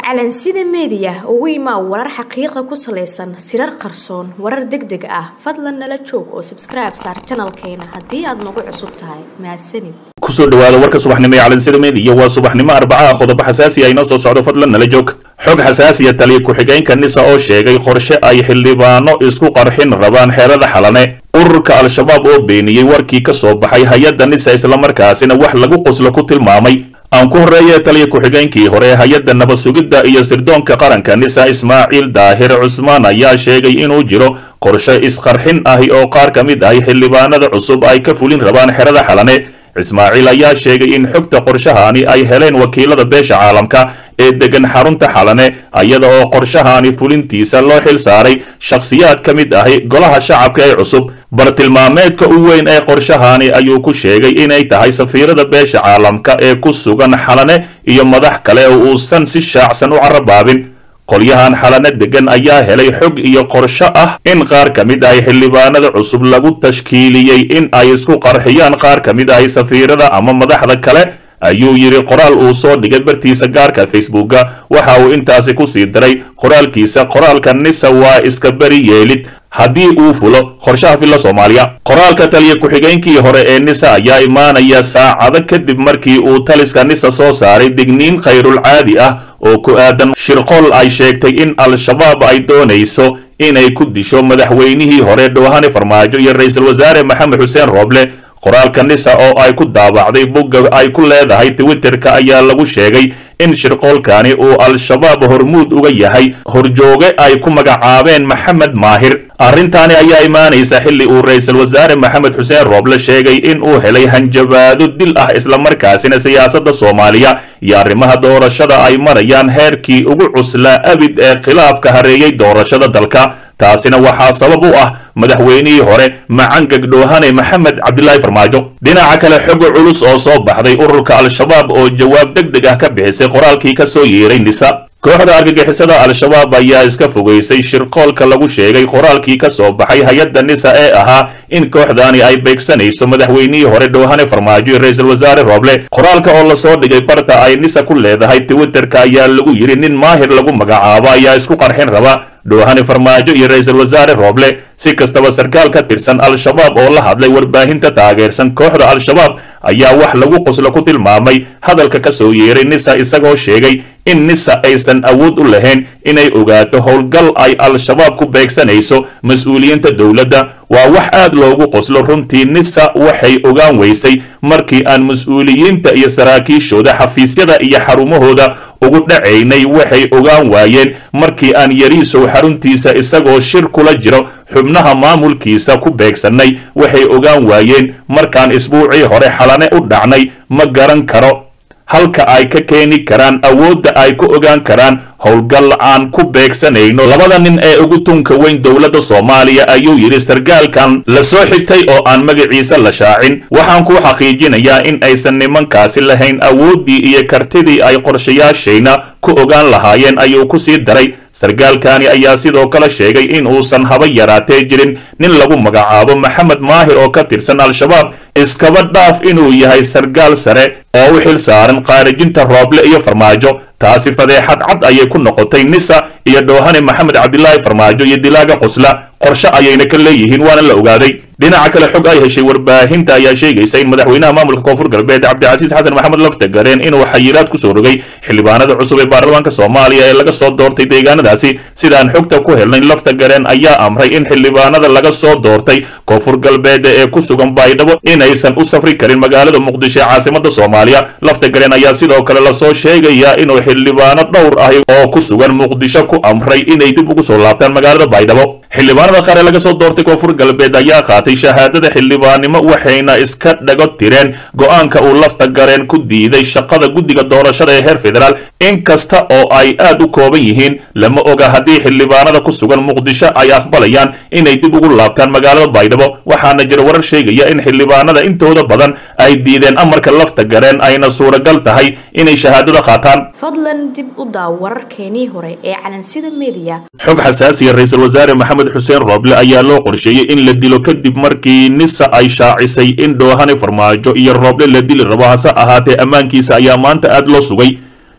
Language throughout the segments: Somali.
calansida meediya ugu imaa warar xaqiiqa ku salaysan sirar qarsoon warar deg deg ah fadlan nala joog oo sabskribe saar janalkeena haddii aad nagu cusub tahay mahadsanid kusoo dhawaada warka subaxnimo ee calansida meediya waa subaxnimo arbacaha qodobo xasaasi ah inoo soo socdo fadlan nala joog xog xasaasiya taliya ku-xigeenka nisa oo sheegay qorshe ay xildhibaano isku qarxin rabaan xeerada xalane ururka al-shabaab oo beeniyey warkii ka soo baxay hay-adda nisa islamarkaasina wax lagu qoslo ku tilmaamay aan ku horreeye taliya ku-xigeenkii hore ee hay-adda nabad sugidda iyo sirdoonka qaranka nisa ismaaciil daahir cusmaan ayaa sheegay inuu jiro qorshe isqarxin ahi oo qaar ka mid ahi xildhibaanada cusub ay ka fulin rabaan xerada xalane ismaaciil ayaa sheegay in xogta qorshahaani ay heleen wakiilada beesha caalamka ee degan xarunta xalane iyada oo qorshahaani fulintiisa loo xil saaray shakhsiyaad ka mid ahi golaha shacabka ee cusub bartilmaameedka u weyn ee qorshahaani ayuu ku sheegay inay tahay safiirada beesha caalamka ee ku sugan xalane iyo madax kale oo uusan si shaacsan u carabaabin qolyahan xalane degan ayaa helay xog iyo qorsho ah in qaar ka mid ahi xildhibaanada cusub lagu tashkiiliyey in ay isku qarxiyaan qaar ka mid ahi safiirada ama madaxda kale ayuu yidhi qoraal uu soo dhigay bartiisa gaarka facebooka waxa uu intaasi ku sii diray qoraalkiisa qoraalka nisa waa iska beri yeelid haddii uu fulo qorshaha filla soomaaliya qoraalka taliya ku-xigeenkii hore ee nisa ayaa imaanaya saacado kadib markii uu taliska nisa soo saaray digniin khayrul caadi ah oo ku aadan shirqool ay sheegtay in al-shabaab ay doonayso inay ku disho madaxweynihii hore dhoohane farmaajo iyo ra-iisul wasaare maxamed xuseen rooble qoraalka nisa oo ay ku daabacday bogga ay ku leedahay twitterka ayaa lagu sheegay in shirqoolkani uu al-shabaab hormuud uga yahay horjooge ay ku magacaabeen maxamed maahir arrintaani ayaa imaanaysa xilli uu ra-iisul wasaare maxamed xuseen rooble sheegay in uu helay hanjabaado dil ah islamarkaasina siyaasadda soomaaliya iyo arrimaha doorashada ay marayaan heerkii ugu cuslaa abid ee khilaafka hareeyey doorashada dalka taasina waxaa sabab u ah madaxweynihii hore macangag dhoohane maxamed cabdilaahi farmaajo dhinaca kale xogo culus oo soo baxday ururka al-shabaab oo jawaab deg deg ah ka bixisay qoraalkii ka soo yeeray nisa kooxda argagixisada al-shabaab ayaa iska fogaysay shirqoolka lagu sheegay qoraalkii ka soo baxay hay-adda nisa ee ahaa in kooxdaani ay beegsanayso madaxweynihii hore dhoohane farmaajo iyo ra-iisul wasaare rooble qoraalka oo lasoo dhigay barta ay nisa ku leedahay twitterka ayaa lagu yidhi nin maahir lagu magacaabo ayaa isku qarxin raba dhoohane farmaajo iyo ra-iisul wasaare rooble si kastaba sarkaal ka tirsan al-shabaab oo la hadlay warbaahinta taageersan kooxda al-shabaab ayaa wax lagu qoslo ku tilmaamay hadalka ka soo yeeray nisa isagoo sheegay in nisa aysan awood u lahayn inay ogaato howlgal ay al-shabaab ku beegsanayso mas-uuliyiinta dowladda waa wax aad loogu qoslo runtii nisa waxay ogaan weysay markii aan mas-uuliyiinta iyo saraakiishooda xafiisyada iyo xarumahooda ugu dhacaynay waxay ogaan waayeen markii aan yariisow xaruntiisa isagoo shir kula jiro xubnaha maamulkiisa ku beegsannay waxay ogaan waayeen markaan isbuucii hore xalane u dhacnay ma garan karo halka ay ka keeni karaan awoodda ay ku ogaan karaan howlgal aan ku beegsanayno labada nin ee ugu tunka weyn dowladda soomaaliya ayuu yidhi sargaalkan la soo xigtay oo aan magaciisa la shaacin waxaan kuu xaqiijinayaa in aysan nimankaasi lahayn awooddii iyo kartidii ay qorshayaashayna ku ogaan lahaayeen ayuu ku sii daray sargaalkani ayaa sidoo kale sheegay in uusan haba yaraatee jirin nin lagu magacaabo maxamed maahir oo ka tirsan al-shabaab iskaba dhaaf inuu yahay sargaal sare oo u xil saaran qaarijinta rooble iyo farmaajo taasi fadeexad cad ayay ku noqotay nisa iyo dhoohane maxamed cabdilaahi farmaajo iyo dilaaga qosla qorshe ayayna ka leeyihiin waana la ogaaday dhinaca kale xog ay heshay warbaahinta ayaa sheegaysa in madaxweynaha maamulka koonfur galbeed cabdicasiis xasan maxamed laftagareen inuu xayiiraad kusoo rogay xildhibaanada cusub ee baarlamaanka soomaaliya ee laga soo doortay deegaanadaasi sidaan xogta ku helnayn laftagareen ayaa amray in xildhibaanada laga soo doortay koonfur galbeed ee ku sugan baydhabo inaysan u safri karin magaalada muqdisho ee caasimada soomaaliya laftagareen ayaa sidoo kale lasoo sheegayaa inuu xildhibaano dhowr ahi oo ku sugan muqdisho ku amray inay dib ugu soo laabtaan magaalada baydhabo xildhibaanada qaar ee laga soo doortay koonfur galbeed ayaa qaatay shahaadada xildhibaannimo waxayna iska dhago tireen go-aanka uu lafta gareen ku diiday shaqada guddiga doorashada ee heer federaal in kasta oo ay aad u kooban yihiin lama oga haddii xildhibaanada ku sugan muqdisho ay aqbalayaan inay dib ugu laabtaan magaalada baydhabo waxaana jira warar sheegaya in xildhibaanada intooda badan ay diideen amarka lafta gareen ayna suuragal tahay inay shahaadada qaataan fadlan dib u daaw wararkeenii hore ee calansida meediya xog xasaasiya ra-iisul wasaare maxamed xuseen rooble ayaa loo qorsheeyey in la dilo kadib markii nisa ay shaacisay in dhoohane farmaajo iyo rooble la dili rabo hase ahaatee ammaankiisa ayaa maanta aad loo sugay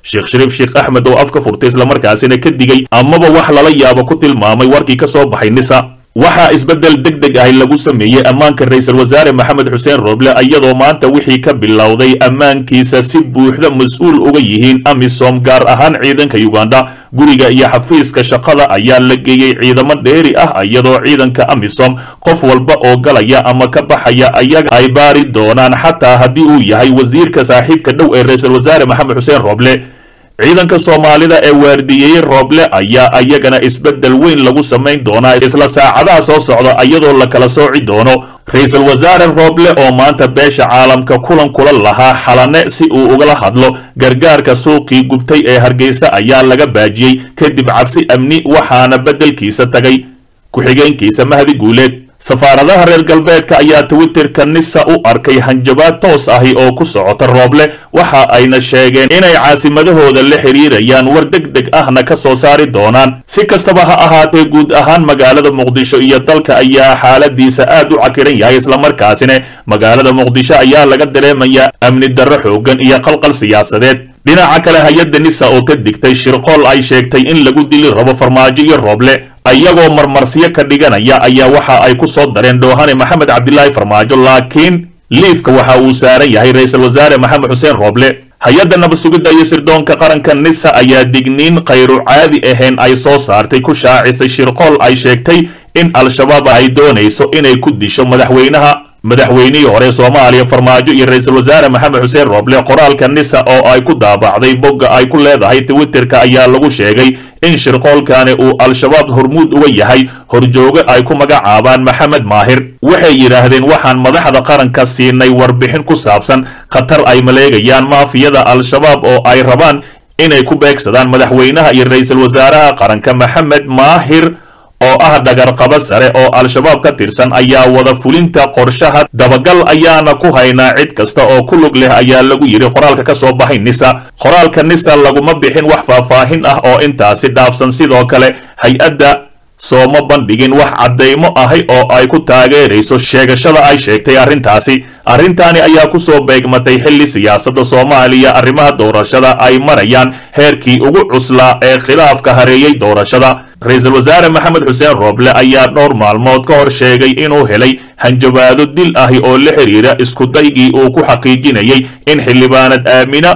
sheekh shariif sheekh axmed oo afka furtay islamarkaasina ka digay amaba wax lala yaabo ku tilmaamay warkii ka soo baxay nisa waxaa isbeddel deg deg ahi lagu sameeyey ammaanka ra-iisul wasaare maxamed xuseen rooble iyadoo maanta wixii ka bilowday ammaankiisa si buuxda mas-uul uga yihiin amisom gaar ahaan ciidanka uganda guriga iyo xafiiska shaqada ayaa la geeyey ciidamo dheeri ah iyadoo ciidanka amisom qof walba oo galaya ama ka baxaya ayaga ay baari doonaan xataa haddii uu yahay wasiirka saaxiibka dhow ee ra-iisul wasaare maxamed xuseen rooble ciidanka soomaalida ee waardiyeeyey rooble ayaa ayagana isbeddel weyn lagu samayn doonaa isla saacadaha soo socda iyadoo la kala sooci doono ra-iisul wasaare rooble oo maanta beesha caalamka kulan kula lahaa xalane si uu ugala hadlo gargaarka suuqii gubtay ee hargeysa ayaa laga baajiyey kadib cabsi amni waxaana beddelkiisa tagay ku-xigeenkiisa mahdi guuleed safaaradaha reer galbeedka ayaa twitterka nisa u arkay hanjabaad toos ahi oo ku socota rooble waxa ayna sheegeen inay caasimadahooda la xiriirayaan war deg deg ahna ka soo saari doonaan si kastaba ha ahaatee guud ahaan magaalada muqdisho iyo dalka ayaa xaaladiisa aad u cakiran yahay islamarkaasina magaalada muqdisho ayaa laga dareemayaa amni darro xoogan iyo qalqal siyaasadeed dhinaca kale hay-adda nisa oo ka digtay shirqool ay sheegtay in lagu dili rabo farmaajo iyo rooble ayagoo marmarsiyo ka dhiganaya ayaa waxa ay ku soo dareen dhoohane maxamed cabdilaahi farmaajo laakiin liifka waxa uu saaran yahay ra-iisul wasaare maxamed xuseen rooble hay-adda nabad sugidda iyo sirdoonka qaranka nisa ayaa digniin khayru caadi ahayn ay soo saartay ku shaacisay shirqool ay sheegtay in al-shabaab ay doonayso inay ku disho madaxweynaha madaxweynihii hore soomaaliya farmaajo iyo ra-iisul wasaare maxamed xuseen rooble qoraalka nisa oo ay ku daabacday bogga ay ku leedahay twitterka ayaa lagu sheegay in shirqoolkani uu al-shabaab hormuud uga yahay horjooge ay ku magacaabaan maxamed maahir waxay yidhaahdeen waxaan madaxda qaranka siinay warbixin ku saabsan khatar ay maleegayaan maafiyada al-shabaab oo ay rabaan inay ku beegsadaan madaxweynaha iyo ra-iisul wasaaraha qaranka maxamed maahir oo ah dhagarqabo sare oo al-shabaab ka tirsan ayaa wada fulinta qorshaha dabagal ayaana ku haynaa cid kasta oo ku lug leh ayaa lagu yidhi qoraalka ka soo baxay nisa qoraalka nisa laguma bixin wax faahfaahin ah oo intaasi dhaafsan sidoo kale hay-adda sooma bandhigin wax caddaymo ahi oo ay ku taageerayso sheegashada ay sheegtay arrintaasi arrintaani ayaa ku soo beegmatay xilli siyaasadda soomaaliya arrimaha doorashada ay marayaan heerkii ugu cuslaa ee khilaafka hareeyey doorashada ra-iisul wasaare maxamed xuseen rooble ayaa dhowr maalmood ka hor sheegay inuu helay hanjabaado dil ahi oo la xiriira iskudaygii uu ku xaqiijinayay in xildhibaanad aamina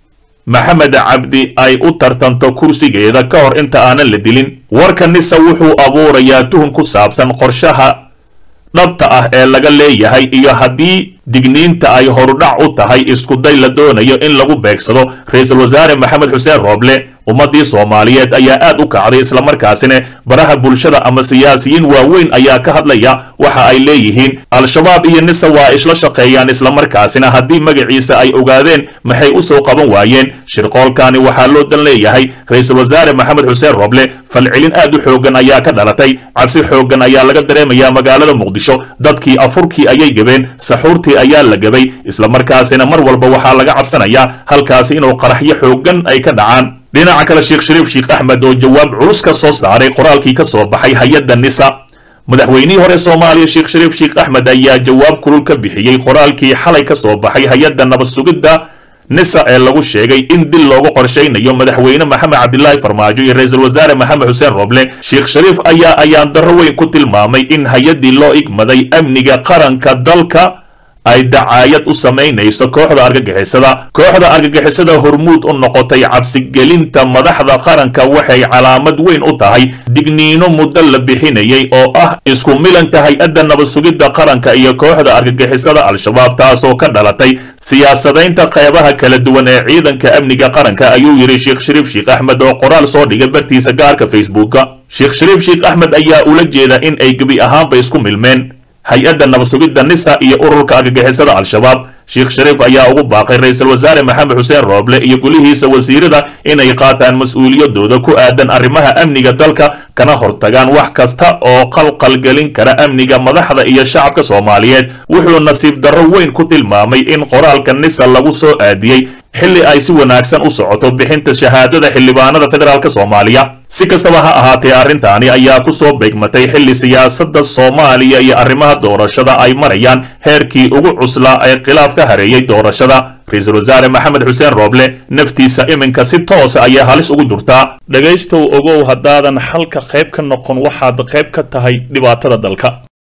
maxamed cabdi ay u tartanto kursigeeda ka hor inta aanan la dilin warka nisa wuxuu abuurayaa tuhun ku saabsan qorshaha dhabta ah ee laga leeyahay iyo haddii digniinta ay horudhac u tahay iskuday la doonayo in lagu beegsado ra-iisul wasaare maxamed xuseen rooble ummaddii soomaaliyeed ayaa aad u kacday islamarkaasina baraha bulshada ama siyaasiyiin waaweyn ayaa ka hadlaya waxa ay leeyihiin al-shabaab iyo nisa waa isla shaqeeyaan islamarkaasina haddii magaciisa ay ogaadeen maxay u soo qaban waayeen shirqoolkani waxaa loo dan leeyahay ra-iisul wasaare maxamed xuseen rooble falcelin aad u xooggan ayaa ka dhalatay cabsi xooggan ayaa laga dareemayaa magaalada muqdisho dadkii afurkii ayay gabeen saxuurtii ayaa la gabay islamarkaasina mar walba waxaa laga cabsanayaa halkaasi inuu qaraxyo xooggan ay ka dhacaan dhinaca kale sheekh shariif sheekh axmed oo jawaab culus ka soo saaray qoraalkii ka soo baxay hay-adda nisa madaxweynihii hore soomaaliya sheekh shariif sheekh axmed ayaa jawaab kulul ka bixiyey qoraalkii xalay ka soo baxay hay-adda nabad sugidda nisa ee lagu sheegay in dil loogu qorshaynayo madaxweyne maxamed cabdilaahi farmaajo iyo ra-iisul wasaare maxamed xuseen rooble sheekh shariif ayaa ayaan darro weyn ku tilmaamay in hay-addii loo igmaday amniga qaranka dalka ay dacaayad u samaynayso kooxda argagixisada kooxda argagixisada hormuud u noqotay cabsigelinta madaxda qaranka waxay calaamad weyn u tahay digniino muddo la bixinayay oo ah isku milanka hay-adda nabad sugidda qaranka iyo kooxda argagixisada al-shabaab taasoo ka dhalatay siyaasadaynta qeybaha kala duwan ee ciidanka amniga qaranka ayuu yidhi sheekh shariif sheekh axmed oo qoraal soo dhigay bartiisa gaarka facebooka sheekh shariif sheekh axmed ayaa ula jeeda in ay gebi ahaanba isku milmeen hay-adda nabad sugidda nisa iyo ururka argagixisada al-shabaab sheekh shariif ayaa ugu baaqay ra-iisul wasaare maxamed xuseen rooble iyo gulihiisa wasiirada inay qaataan mas-uuliyadooda ku aadan arrimaha amniga dalka kana hortagaan wax kasta oo qalqalgelin kara amniga madaxda iyo shacabka soomaaliyeed wuxuu nasiib darro weyn ku tilmaamay in qoraalka nisa lagu soo aadiyey xilli ay si wanaagsan u socoto bixinta shahaadada xildhibaanada federaalk soomaaliya si kastaba ha ahaatee arrintaani ayaa ku soo beegmatay xilli siyaasadda soomaaliya iyo arrimaha doorashada ay marayaan heerkii ugu cuslaa ee khilaaf ka hareeyey doorashada ra-iisul wasaare maxamed xuseen rooble naftiisa iminka si toosa ayay halis ugu jirtaa dhegaystow ogow haddaadan xalka qayb ka noqon waxaad qayb ka tahay dhibaatada dalka